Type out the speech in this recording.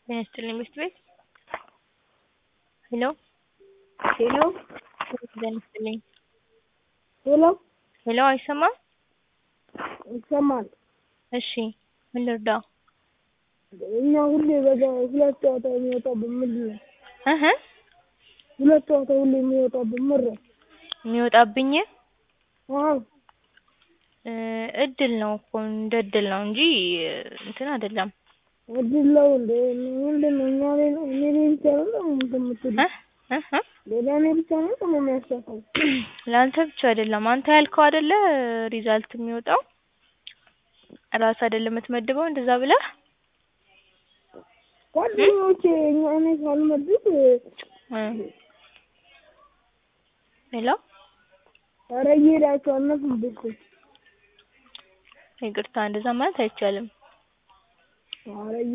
ጤና ይስጥልኝ ትምህርት ቤት ሄሎ ሄሎ ጤና ይስጥልኝ ሄሎ ሄሎ አይሰማም ይሰማል። እሺ ምን ልርዳው እኛ ሁሌ በዛ ሁለት ጨዋታ የሚወጣብን ምንድን ነው? እህ ሁለት ጨዋታ ሁሌ የሚወጣብን ምር የሚወጣብኝ አዎ እ እድል ነው እኮ እንደ እድል ነው እንጂ እንትን አይደለም እድል ነው እንዴ? ምንድን ነው እኛ ላይ ነው እኔ ላይ ብቻ ነው እንትን የምትሉት? እ እህ ሌላ እኔ ብቻ ነው ደግሞ የሚያሳፋው? ለአንተ ብቻ አይደለም አንተ ያልከው አይደለ ሪዛልት የሚወጣው ራስህ አይደለም የምትመድበው እንደዛ ብለህ ጓደኞቼ እኛ እኔ ሳልመድብ እ ሄሎ ኧረ እየሄዳችሁ አልነፉም እኮ ይቅርታ እንደዛ ማለት አይቻልም ኧረ